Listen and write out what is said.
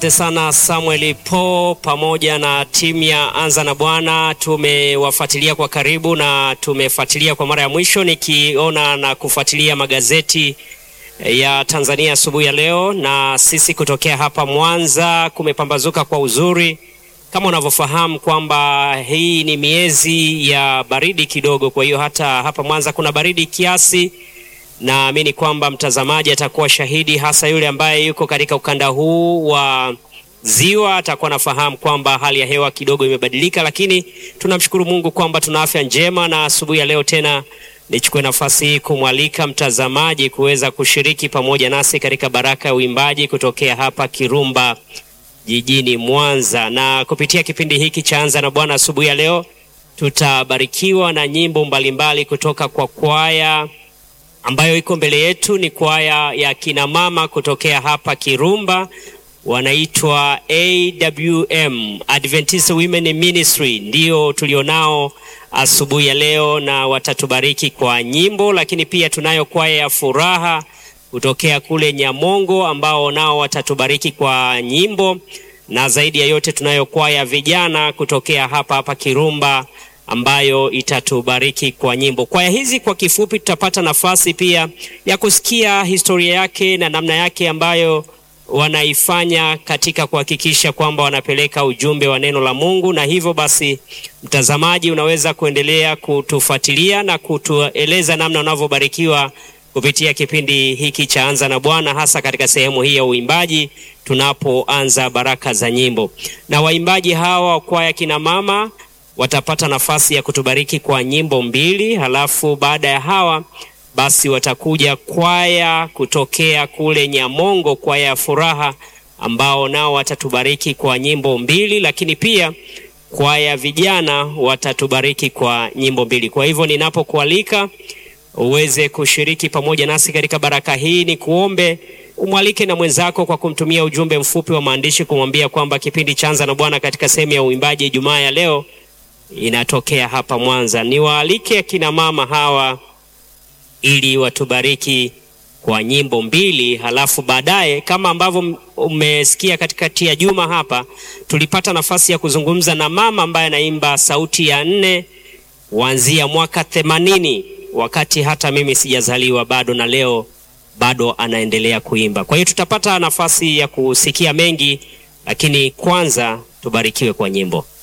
Asante sana Samuel Po pamoja na timu ya Anza na Bwana. Tumewafuatilia kwa karibu na tumefuatilia kwa mara ya mwisho nikiona na kufuatilia magazeti ya Tanzania asubuhi ya leo, na sisi kutokea hapa Mwanza kumepambazuka kwa uzuri, kama unavyofahamu kwamba hii ni miezi ya baridi kidogo. Kwa hiyo hata hapa Mwanza kuna baridi kiasi. Naamini kwamba mtazamaji atakuwa shahidi, hasa yule ambaye yuko katika ukanda huu wa ziwa atakuwa nafahamu kwamba hali ya hewa kidogo imebadilika, lakini tunamshukuru Mungu kwamba tuna afya njema, na asubuhi ya leo tena nichukue nafasi hii kumwalika mtazamaji kuweza kushiriki pamoja nasi katika baraka ya uimbaji kutokea hapa Kirumba jijini Mwanza, na kupitia kipindi hiki cha Anza na Bwana asubuhi ya leo tutabarikiwa na nyimbo mbalimbali kutoka kwa kwaya ambayo iko mbele yetu. Ni kwaya ya kina mama kutokea hapa Kirumba, wanaitwa AWM Adventist Women Ministry, ndio tulionao asubuhi ya leo, na watatubariki kwa nyimbo, lakini pia tunayo kwaya ya furaha kutokea kule Nyamongo ambao nao watatubariki kwa nyimbo, na zaidi ya yote tunayo kwaya vijana kutokea hapa hapa Kirumba ambayo itatubariki kwa nyimbo. Kwaya hizi kwa kifupi, tutapata nafasi pia ya kusikia historia yake na namna yake ambayo wanaifanya katika kuhakikisha kwamba wanapeleka ujumbe wa neno la Mungu. Na hivyo basi, mtazamaji, unaweza kuendelea kutufuatilia na kutueleza namna unavyobarikiwa kupitia kipindi hiki cha Anza na Bwana, hasa katika sehemu hii ya uimbaji tunapoanza baraka za nyimbo. Na waimbaji hawa wa kwaya kina mama watapata nafasi ya kutubariki kwa nyimbo mbili, halafu baada ya hawa basi watakuja kwaya kutokea kule Nyamongo, kwaya ya furaha, ambao nao watatubariki kwa nyimbo mbili, lakini pia kwaya vijana watatubariki kwa nyimbo mbili. Kwa hivyo ninapokualika uweze kushiriki pamoja nasi katika baraka hii, ni kuombe umwalike na mwenzako kwa kumtumia ujumbe mfupi wa maandishi kumwambia kwamba kipindi cha Anza na Bwana katika sehemu ya uimbaji Ijumaa ya leo inatokea hapa Mwanza. Niwaalike akina mama hawa ili watubariki kwa nyimbo mbili, halafu baadaye, kama ambavyo umesikia katikati ya juma hapa, tulipata nafasi ya kuzungumza na mama ambaye anaimba sauti ya nne kuanzia mwaka themanini, wakati hata mimi sijazaliwa bado, na leo bado anaendelea kuimba. Kwa hiyo tutapata nafasi ya kusikia mengi, lakini kwanza tubarikiwe kwa nyimbo.